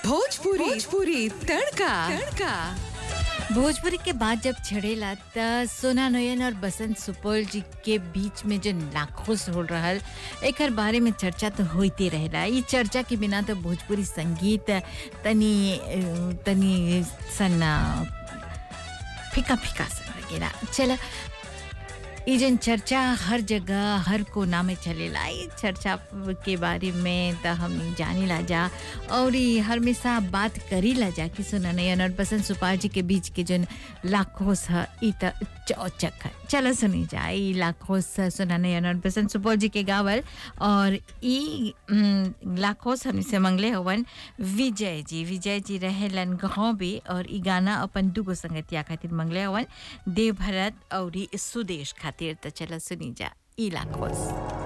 भोजपुरी भोजपुरी तड़का तड़का भोजपुरी के बाद जब छड़ेला त सोना नोयन और बसंत सुपौल जी के बीच में जो नाखुश हो रहल एकर बारे में चर्चा तो होते रहेला ई चर्चा के बिना तो भोजपुरी संगीत तनी अ, तनी सन्ना फीका फीका सा लगेला चला ई जन चर्चा हर जगह हर कोना में चलेला ई चर्चा के बारे में त हम जानी ला जा और ई हमेशा बात करी ला जा कि सुना नयन और बसंत सुपाल जी के बीच के जन लाखोस है ई त चौचक है चलो सुनी जा ई लाखोस सुना नयन और बसंत सुपौल जी के गावल और ई उम, लाखोस हमने से मंगले हवन विजय जी विजय जी रहेलन गाँव भी और ई गाना अपन दुगो संगतिया खातिर मंगले हवन देव भरत और ई सुदेश खातिर त चला सुनी जा ई लाखोस